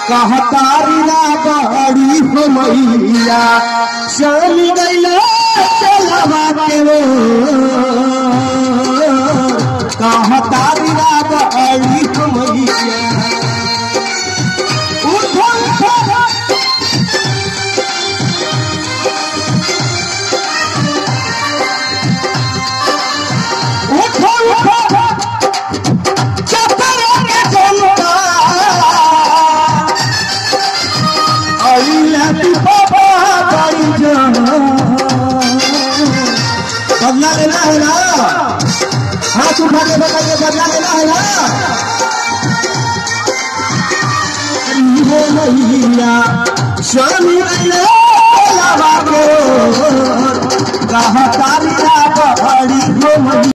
कहतारी ना बड़ी हो मैया चल गईला चलवा के वो कहतारी ना बड़ी हो मैया उठो उठो उठो उठो चपरे के जनता अइला तू बाबा बड़ी जान बदला लेना है ना हाथ उठा के बताइए बदला लेना है ना हो मैया स्वामी अइला बाबा को कहा तारी बड़ी हो मैया